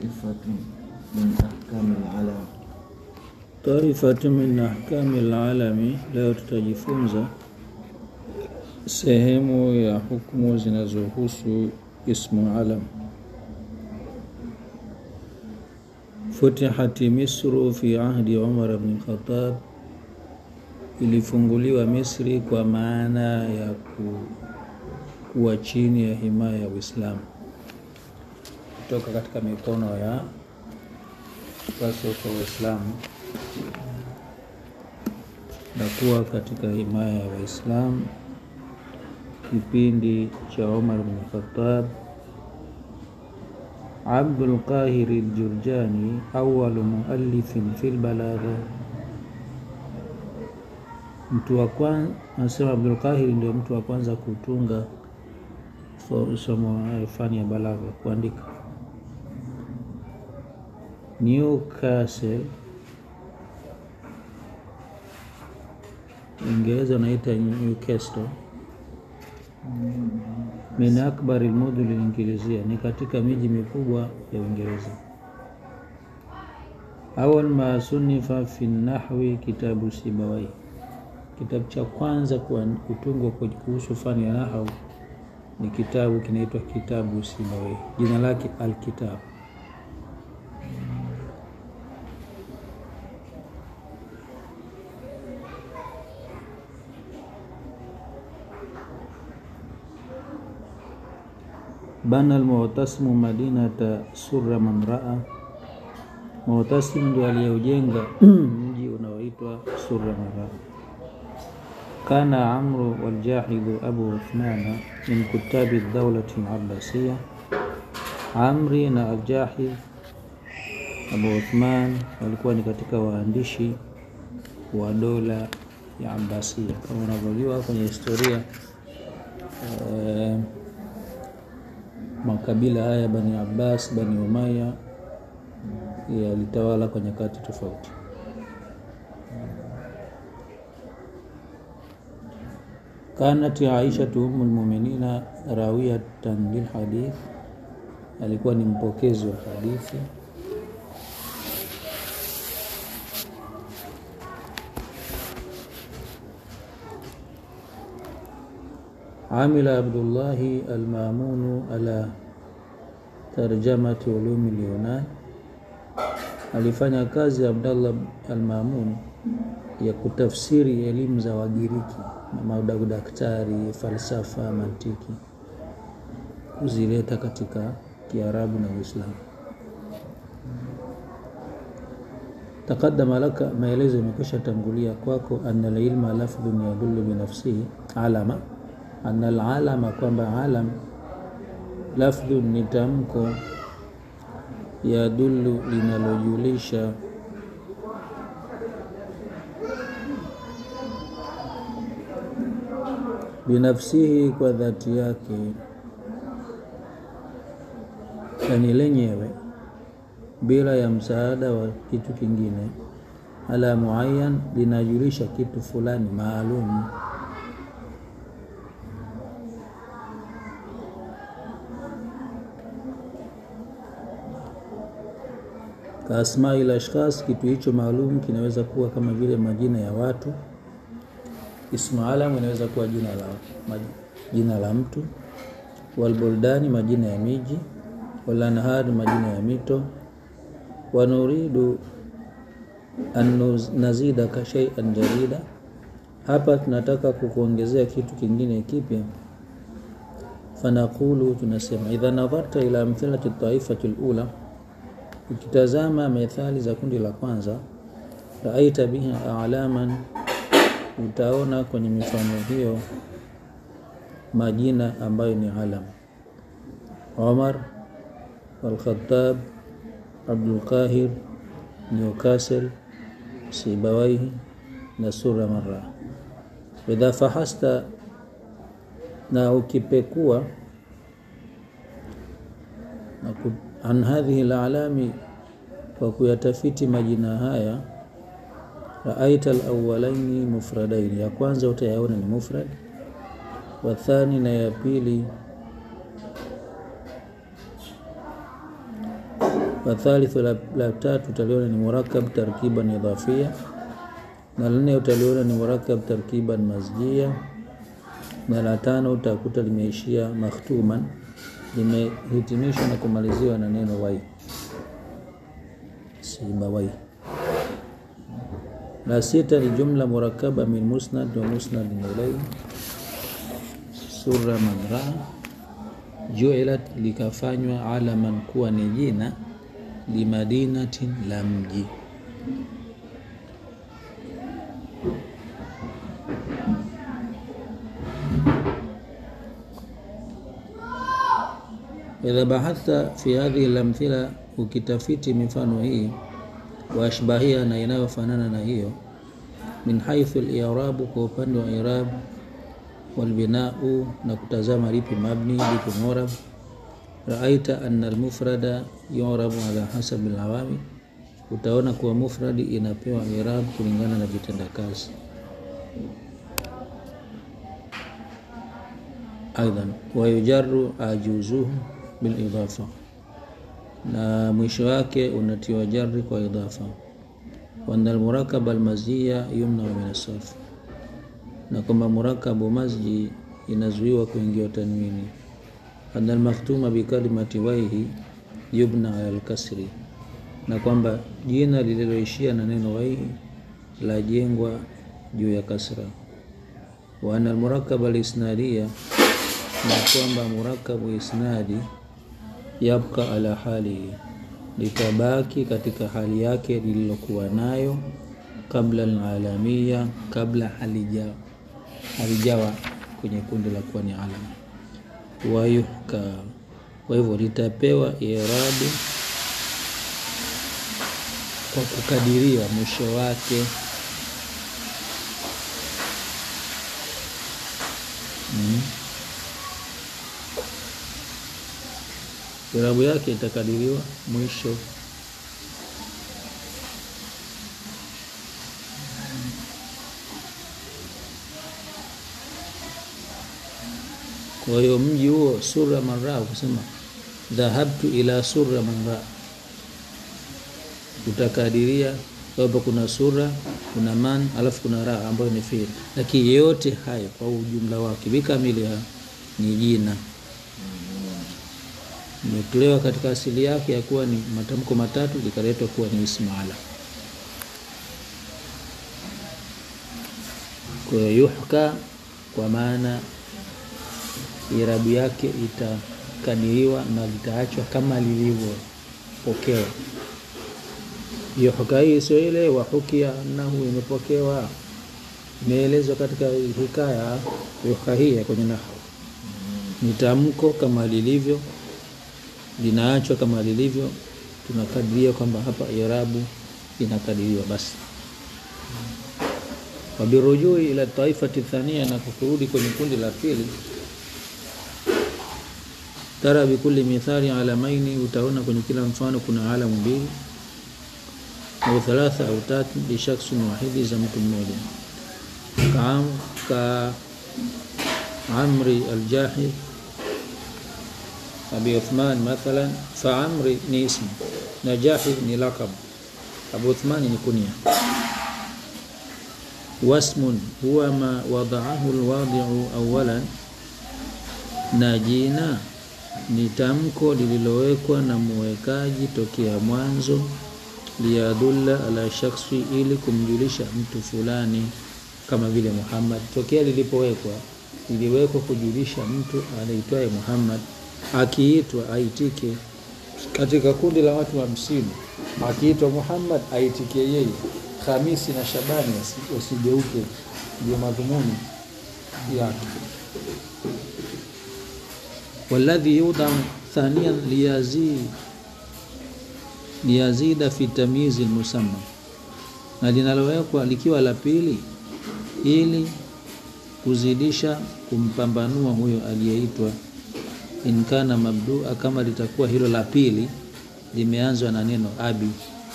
طائفة من أحكام العلم Taifatu min ahkami lalami. Leo tutajifunza sehemu ya hukumu zinazohusu ismu alam. Futihati Misru fi ahdi Umar bn Khattab, ilifunguliwa Misri kwa maana ya ku, kuwa chini ya himaya ya Uislamu kutoka katika mikono ya wasiokuwa Waislamu na kuwa katika himaya ya Waislamu kipindi cha Umar bin Khattab. Abdul Qahir al-Jurjani awalu muallifin fil balagha, mtu wa kwanza anasema Abdul Qahir ndio mtu wa kwanza kutunga somo fani ya balagha, kuandika. Newcastle Uingereza unaita Newcastle min akbari lmudhul Ingilizia, ni katika miji mikubwa ya Uingereza. Awal ma sunifa fi nahwi kitabu Sibawai, kitabu cha kwanza kutungwa kuhusu fani ya nahau ni kitabu kinaitwa kitabu Sibawai, jina lake Alkitab. Bana Almu'tasimu madinata surra man raa, Mu'tasim ndio aliyeujenga mji unaoitwa Surra man raa. Kana Amru waljahidhu Abu Uthmana min kutabi dawlati al-Abbasiyya, Amri na Aljahidh Abu Uthman walikuwa ni katika waandishi wa dola ya Abbasiya kama unavyojua kwenye historia eh, makabila haya Bani Abbas, Bani Umaya yalitawala kwa nyakati tofauti. Kanat Aisha ummul mu'minina rawiyatan lil hadith, alikuwa ni mpokezi wa hadithi. Amila Abdullahi Almamunu ala tarjamati ulumi lyunan, alifanya kazi Abdallah Almamun ya kutafsiri elimu za Wagiriki na madaktari, falsafa, mantiki, kuzileta katika Kiarabu na Uislamu. Taqaddama laka, maelezo imekwisha tangulia kwako. Anna alilma lafdhun yadullu binafsihi alama anna alalama, kwamba alam lafdhun ni tamko, yadullu linalojulisha binafsihi, kwa dhati yake, yani lenyewe, bila ya msaada wa kitu kingine. Ala muayyan, linajulisha kitu fulani maalum ka asmail ashkhas, kitu hicho maalum kinaweza kuwa kama vile majina ya watu. Ismu alam inaweza kuwa jina la, jina la mtu. Walbuldani, majina ya miji. Walanhar, majina ya mito. Wanuridu an nazidaka shay'an jarida, hapa tunataka kukuongezea kitu kingine kipya. Fanaqulu, tunasema idha nadharta ila amthilati taifati alula Ukitazama methali za kundi la kwanza, raaita biha alaman, utaona kwenye mifano hiyo majina ambayo ni alam: Omar, Alkhattab, Abdul Qahir, Newcastle, Sibawaihi na Surra Marra. Idha fahasta, na ukipekua an hadhihi lalami, kwa kuyatafiti majina haya. Raaita alawalaini mufradaini, ya kwanza utayaona ni mufrad, wathani na ya pili Wathalithu, la, la tatu utaliona ni murakab tarkiban idhafia, na la nne utaliona ni murakab tarkiban masjia, na la tano utakuta limeishia makhtuman, limehitimishwa na kumaliziwa na neno wai, sibawai. La sita ni jumla murakaba min musnad wa musnad ilayhi, sura man raa juilat, likafanywa alaman kuwa ni jina limadinatin la mji. Idha bahatha fi hadhihi lamthila, ukitafiti mifano hii wa ashbahia, na inayofanana na hiyo, min haithu al-i'rabu, kwa upande wa i'rab, walbinau, na kutazama lipi mabni lipi murab Raaita anna almufrada yurabu ala hasabi alawami, utaona kuwa mufradi inapewa irab kulingana na vitendakazi. Aidan wayujaru ajuzuhu bilidafa, na mwisho wake unatiwa jari kwa idafa. Wana almurakab almazia yumna min asarf, na kwamba murakabu mazji inazuiwa kuingia tanwini ana almakhtuma bikalimati waihi yubna ala alkasri, na kwamba jina lililoishia na neno waihi la jengwa juu ya kasra. Wa ana almurakab alisnadia, na kwamba murakabu isnadi yabqa ala halihi, litabaki katika hali yake lililokuwa nayo kabla alalamiya, kabla halijawa halijawa kwenye kundi la kuwa ni alama wayuhka kwa hivyo litapewa irabu kwa kukadiriwa mwisho wake. mm. Irabu yake itakadiriwa mwisho. Kwa hiyo mji huo sura manra, kusema dhahabtu ila sura manra, utakadiria kwamba kuna sura, kuna man, alafu kuna ra ambayo ni fi'il, lakini yote haya kwa ujumla wake bikamiliha ni jina, imetolewa katika asili yake ya kuwa ni matamko matatu, likaletwa kuwa ni ismaala. Kwa hiyo yuhka, kwa maana irabu yake itakadiriwa na litaachwa kama lilivyopokewa. Yuhka hii sio ile wahukia annahu, imepokewa imeelezwa katika hikaya. Yuhka hii kwenye nahwu ni tamko kama lilivyo, linaachwa kama lilivyo, tunakadiria kwamba hapa irabu inakadiriwa basi. Wabirujui ila taifati thania, na kurudi kwenye kundi la pili tara bikulli mithali alamaini, utaona kwenye kila mfano kuna alamu mbili au thalatha au tatu, bishakhsin wahidi, za mtu mmoja. Ka Amri Aljahid Abi Uthman mathalan, fa Amri ni ismu na Jahid ni laqab, Abu Uthman ni kunya. Wasmun huwa ma wadaahu alwadi'u awalan, na jina ni tamko lililowekwa na muwekaji tokea mwanzo, liyadulla ala shakhsi, ili kumjulisha mtu fulani, kama vile Muhammad. Tokea lilipowekwa liliwekwa kujulisha mtu anaitwaye Muhammad, akiitwa aitike. Katika kundi la watu hamsini akiitwa Muhammad aitikie yeye, Hamisi na Shabani wasigeuke, ndio madhumuni yake waladhi yudha thaniyan liyazid liyazida fi tamyizi lmusamma, na linalowekwa likiwa la pili ili kuzidisha kumpambanua huyo aliyeitwa. In kana mabdua, kama litakuwa hilo la pili limeanzwa na neno abi,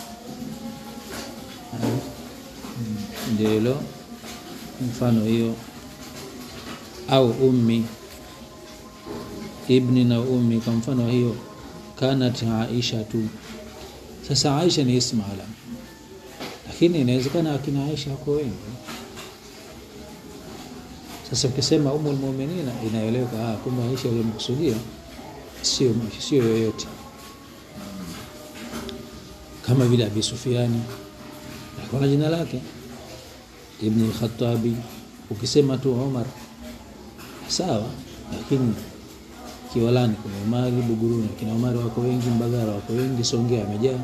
ndio hilo mfano hiyo, au ummi ibni na ummi. Kwa mfano hiyo, kanat Aisha tu Sasa Aisha ni ismu alam, lakini inawezekana akina Aisha wako wengi. Sasa ukisema umul muminina inaeleweka, ah, kumbe Aisha uliyomkusudia sio sio yoyote, kama vile Abi Sufiani alikuwa na jina lake Ibn al-Khattabi. Ukisema tu Umar sawa, lakini Kiwalani kuna Umari, Buguruni kina Umari wako wengi, Mbagara wako wengi, Songea amejaa.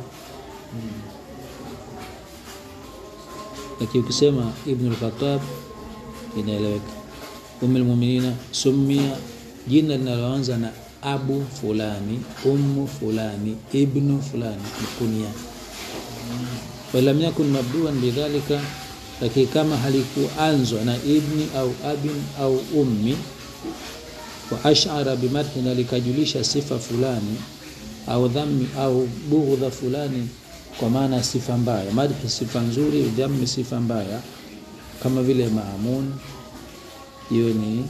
Lakini ukisema Ibn al-Khattab inaeleweka. Ummul Muminina sumia, jina linaloanza na abu fulani, ummu fulani, ibnu fulani ni kunia. Walam yakun mabduan bidhalika, lakini kama halikuanzwa na ibni au abin au ummi wa ashara bimadhi, na likajulisha sifa fulani au dhammi au bughdha fulani, kwa maana sifa mbaya. Madhi sifa nzuri, dhammi sifa mbaya, kama vile Maamun, hiyo ni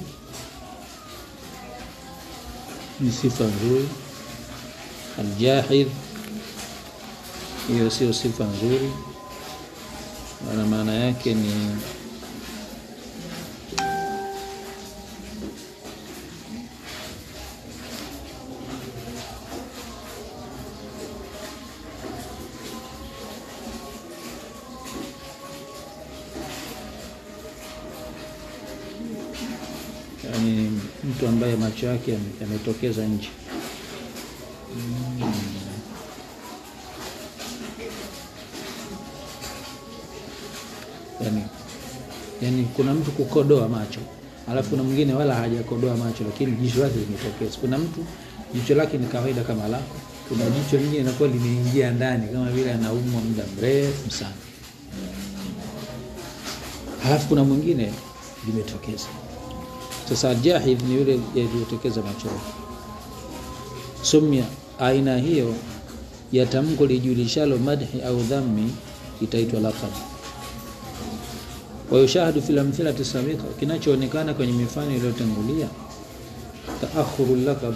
ni sifa nzuri. Aljahid, hiyo sio sifa nzuri, na maana yake ni yani mtu ambaye macho yake yame- yametokeza nje. Yani, yani kuna mtu kukodoa macho alafu kuna mwingine wala hajakodoa macho lakini jicho lake limetokeza. Kuna mtu jicho lake ni kawaida kama lako, kuna jicho lingine linakuwa limeingia ndani kama vile anaumwa muda mrefu sana, halafu kuna mwingine limetokeza. Sasa jahid ni yule yaliyotokeza macho yake. Sumia, aina hiyo ya tamko lijulishalo madhi au dhammi itaitwa laqab. Wa yushahadu fil amthilati sabiqa, kinachoonekana kwenye mifano iliyotangulia taakhuru laqab,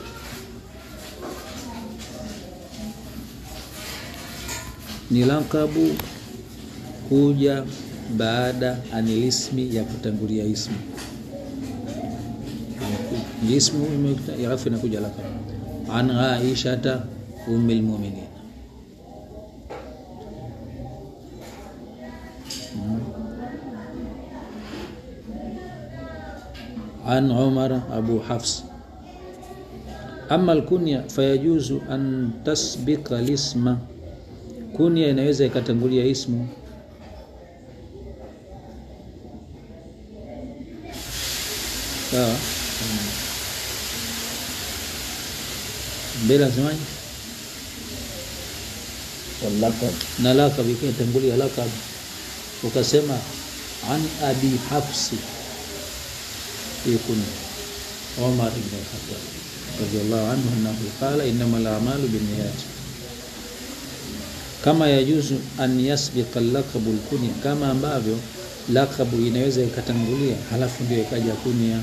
ni laqabu kuja baada anilismi ya kutangulia ismu ismu imekuta- alafu inakuja laqab an aishata ummil mu'minin an umar abu hafs ama alkunya fayajuzu an tasbika lisma kunya inaweza ikatangulia ismu sawa mbele nasemaje واللقب na lakab ikitangulia lakab ukasema an abi hafsi yakun Umar ibn al-Khattab radiyallahu anhu annahu qala innamal a'malu binniyat kama yajuzu an yasbiqa al-laqabu al-kunya kama ambavyo lakabu inaweza ikatangulia halafu ndio ikaja kunya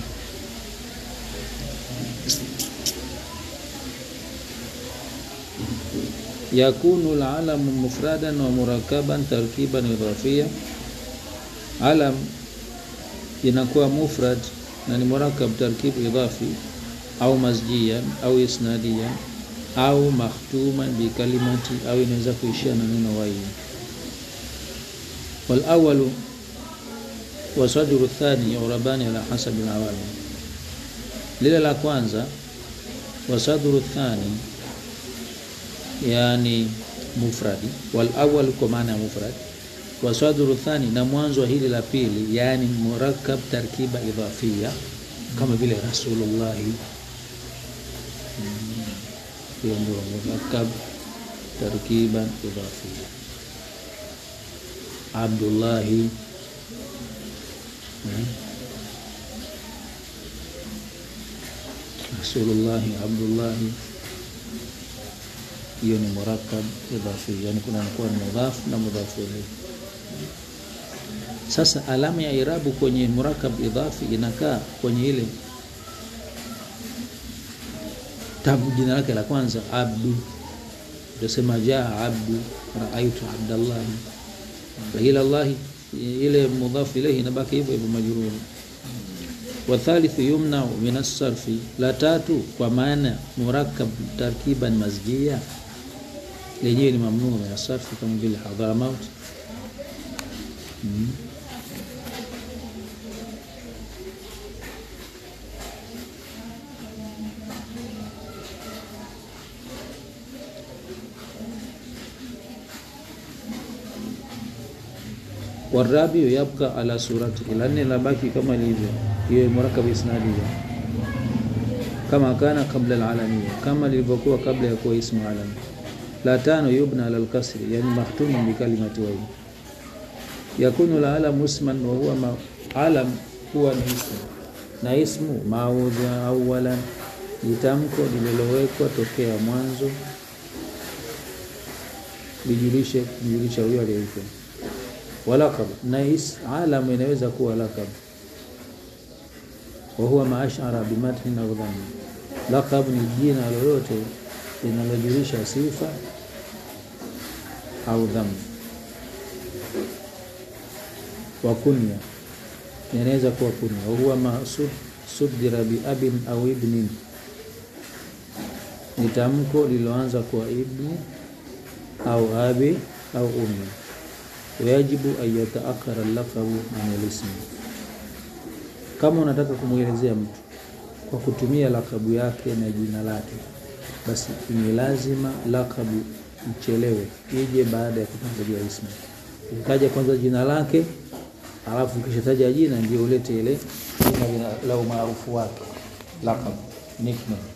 yakunu alalamu mufradan wa murakaban tarkiban idhafia alam inakuwa mufrad na ni murakab tarkib idhafi au masjian au isnadian au makhtuman bikalimati au inaweza kuishia na neno wai walawalu wasadru thani yurabani ala hasabi alawamil lile la kwanza wasadru thani yani mufradi wal awwal kwa maana ya mufrad wa sadru thani na mwanzo wa hili la pili yani murakkab tarkiba idhafia kama vile rasulullah hiyo ndio murakkab tarkiban idhafia abdullahi hmm. rasulullahi abdullahi hiyo ni murakkab idhafi, yani kuna kuwa ni mudhaf na mudhafu ilayhi. Sasa alama ya irabu kwenye murakkab idhafi inakaa kwenye ile tabu, jina lake la kwanza abdu, utasema jaa abdu raaitu abdallahi ila llahi ile mudhafu ilayhi inabaki hivyo hivyo majruri wathalithu yumnau min asarfi la tatu kwa maana murakkab tarkiban mazjia lenyewe ni mamnuu min asarfi kama vile hadhramaut mm. warabiu yabqa ala surati la nne labaki kama lilivyo hiyo murakab isnadi kama kana kabla alalamiya kama lilivyokuwa kabla ya kuwa ismu alami la tano yubna ala alkasri yani mahtumun bikalimati wawi yakunu la alam isman wa huwa ma alam huwa ni ismu na ismu maudha awalan litamko lililowekwa tokea mwanzo lijulishe kujulisha huyo aliyeitwa walakab na is alam inaweza kuwa lakab wa huwa maashara bimathin au dhammi. Lakab ni jina lolote linalojulisha sifa au dhammi. Wa kunya inaweza kuwa kunya, wa huwa masud sudira bi abin au ibnin, ni tamko lililoanza kwa ibni au abi au ummi wayajibu an yataakara lakabu an alismi. Kama unataka kumwelezea mtu kwa kutumia lakabu yake na jina lake, basi ni lazima lakabu ichelewe, ije baada ya kutangulia ismu. Ikaja kwanza jina lake, alafu ukishataja jina ndio ulete ile jina la umaarufu wake, lakabu nickname